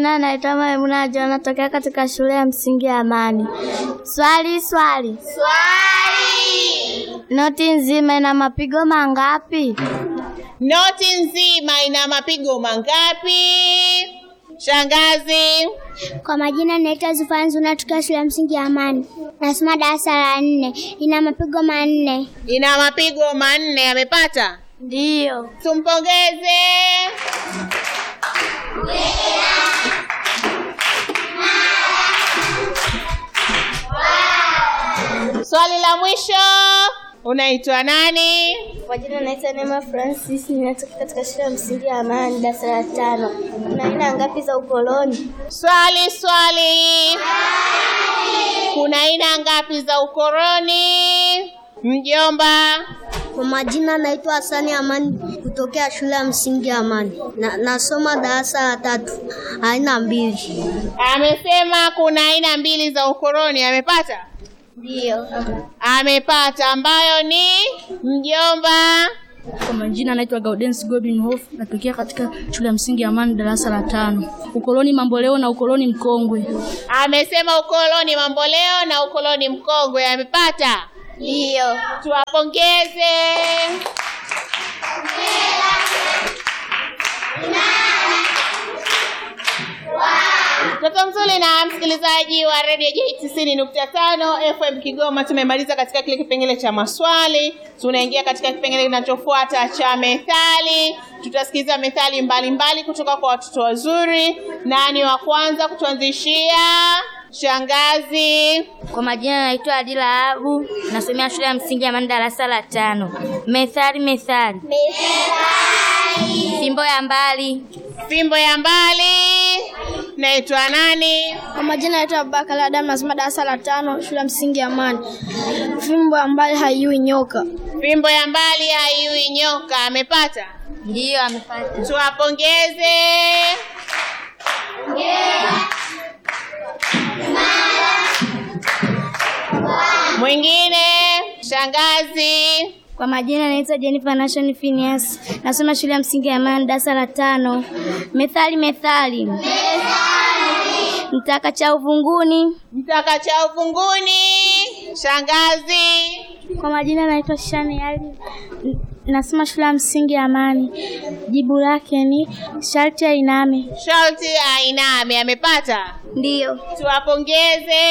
Na naitwa Maimuna John natokea katika shule ya msingi ya Amani. Swali swali. Swali. Noti nzima ina mapigo mangapi? Noti nzima ina mapigo mangapi? Shangazi. Kwa majina naitwa Zufanzu natokea shule ya msingi ya Amani. Nasoma darasa la nne. Ina mapigo manne. Ina mapigo manne. Amepata? Ndiyo. Tumpongeze. Swali la mwisho, unaitwa nani? Kwa jina naitwa Neema Francis ninatoka katika shule ya msingi ya Amani darasa la tano. Kuna aina ngapi za ukoloni? Swali swali. Kuna aina ngapi za ukoloni? Mjomba. Kwa majina naitwa Hasani Amani kutokea shule ya msingi ya Amani. Na, nasoma darasa la tatu. Aina mbili. Amesema kuna aina mbili za ukoloni. Amepata? Ndiyo. Amepata, ambayo ni mjomba. Kwa majina naitwa Gaudens Godwin Hof, natokea katika shule ya msingi ya Amani darasa la tano. Ukoloni mamboleo na ukoloni mkongwe. Amesema ukoloni mamboleo na ukoloni mkongwe. Amepata? Ndiyo. Tuwapongeze. Mtoto mzuri na msikilizaji wa redio J tisini nukta tano FM Kigoma, tumemaliza katika kile kipengele cha maswali. Tunaingia katika kipengele kinachofuata cha methali. Tutasikiza methali mbalimbali mbali kutoka kwa watoto wazuri. Nani wa kwanza kutuanzishia? Shangazi. Kwa majina naitwa Adila Abu, nasomea shule ya msingi ya Amani darasa la tano. Methali methali. Fimbo ya mbali. Fimbo ya mbali. Naitwa nani? Kwa majina naitwa Abubakar Adam nasoma darasa la tano shule ya msingi ya Amani. Fimbo ambayo haiui nyoka. Fimbo ya mbali haiui nyoka. Amepata? Ndiyo amepata. Tuwapongeze. Mwingine, shangazi. Kwa majina naitwa Jennifer Nation Phineas. Nasoma shule ya msingi ya Amani darasa la tano. Methali methali. Mtaka cha uvunguni. Mtaka cha uvunguni. Shangazi. Kwa majina naitwa Shani Ali. Nasoma shule ya msingi ya Amani. Jibu lake ni sharti ainame. Sharti ainame. Amepata? Ndiyo. Tuwapongeze.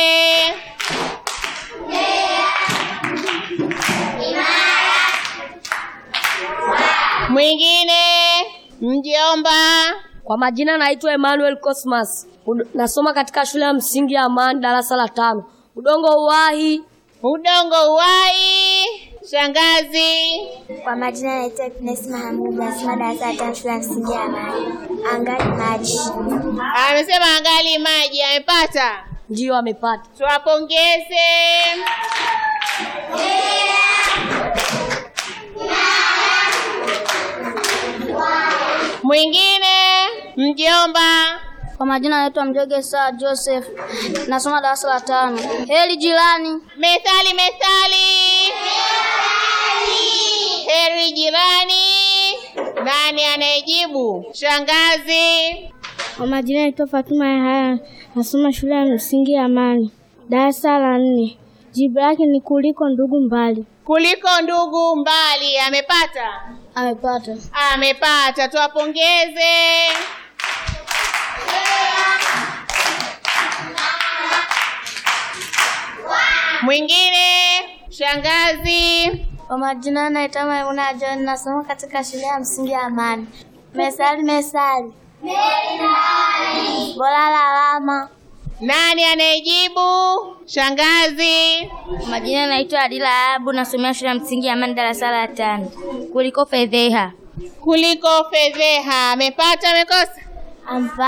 Mwingine, mjomba. Kwa majina naitwa Emmanuel Cosmas. Ud- Nasoma katika shule ya msingi ya Amani darasa la tano. Udongo uwahi. Udongo uwai. Shangazi. Kwa majina naitwa Happiness Mahamud nasoma darasa la tano shule ya msingi ya Amani. Angali maji. Amesema angali maji. Amepata? Ndiyo amepata. Tuwapongeze. Mwingine, mjomba. Kwa majina naitwa Mjoge Saa Joseph. Nasoma darasa la tano. Heli jirani. Methali, methali. Heri jirani. Nani anayejibu? Shangazi. Kwa majina naitwa Fatuma Yahaya. Nasoma shule ya msingi ya Amani darasa la nne. Jibu lake ni kuliko ndugu mbali. Kuliko ndugu mbali. Amepata? Amepata. Amepata. Tuwapongeze. Mwingine, shangazi. Kwa majina naitwa Maimuna John. Nasoma katika shule ya msingi ya Amani. Mesali mesali. Bora lawama. Nani anayejibu? Shangazi. Kwa majina naitwa Adila Abu. Nasomea shule ya msingi ya Amani darasa la tano. Kuliko fedheha. Kuliko fedheha. Amepata, amekosa? Ampa